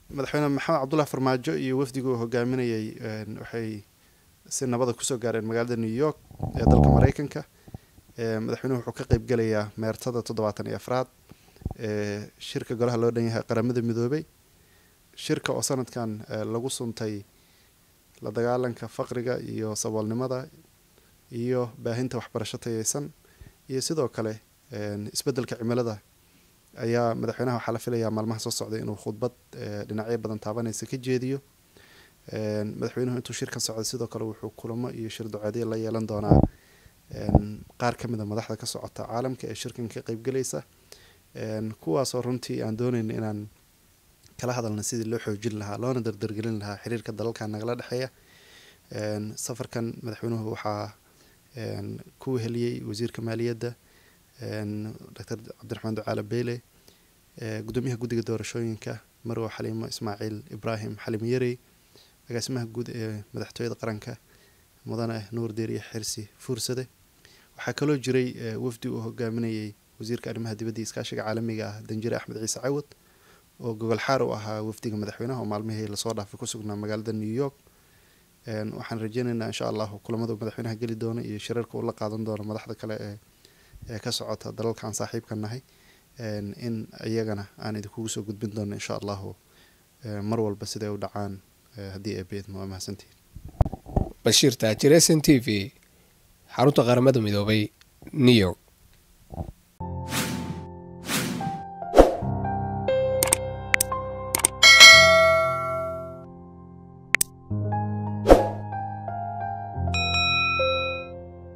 madaxweyne maxamed cabdullahi farmaajo iyo wafdigu uu hogaaminayay waxay si nabada kusoo gaareen magaalada new york ee dalka mareykanka madaxweynuhu wuxuu ka qeybgelayaa meertada toddobaatan iyo afraad ee shirka golaha loo dhan yahay qaramada midoobay shirka oo sanadkan lagu suntay la dagaalanka faqriga iyo saboolnimada iyo baahinta waxbarasho tayeysan iyo sidoo kale isbeddelka cimilada ayaa madaxweynaha waxaa la filayaa maalmaha soo socday inuu khudbad dhinacyo badan taabanaysa ka jeediyo madaxweynuhu intuu shirkan socday sidoo kale wuxuu kulamo iyo shir duceedyo la yeelan doonaa qaar ka mid a madaxda ka socota caalamka ee shirkan ka qeybgelaysa kuwaasoo runtii aan doonayn inaan kala hadalna sidii loo xoojin lahaa loona dardargelin lahaa xiriirka dalalkan nagala dhexeeya safarkan madaxweynuhu waxaa ku weheliyey wasiirka maaliyadda doctor cabdiraxmaan ducaale beyle gudoomiyaha guddiga doorashooyinka marwo xaliimo ismaaciil ibraahim xalim yarey agaasimaha guud ee madaxtooyada qaranka mudane nuur deeriye xirsi fuursade waxaa kaloo jiray wafdi uu hogaaminayay wasiirka arrimaha dibadda iskaashiga caalamiga ah danjire axmed ciise cawad oo gogol xaar u ahaa wafdiga madaxweynaha oo maalmihii lasoo dhaafay ku sugnaa magaalada new york waxaan rajeynaynaa insha allahu kulamada madaxweynaha geli doono iyo shirarka uu la qaadan doono madaxda kale ee ee ka socota dalalkaan saaxiibka nahay in iyagana aan idinkugu soo gudbin doono insha allahu mar walba siday u dhacaan haddii ay beedmo waa mahadsantihin bashiir taajir s n t v xarunta qaramada midoobay new york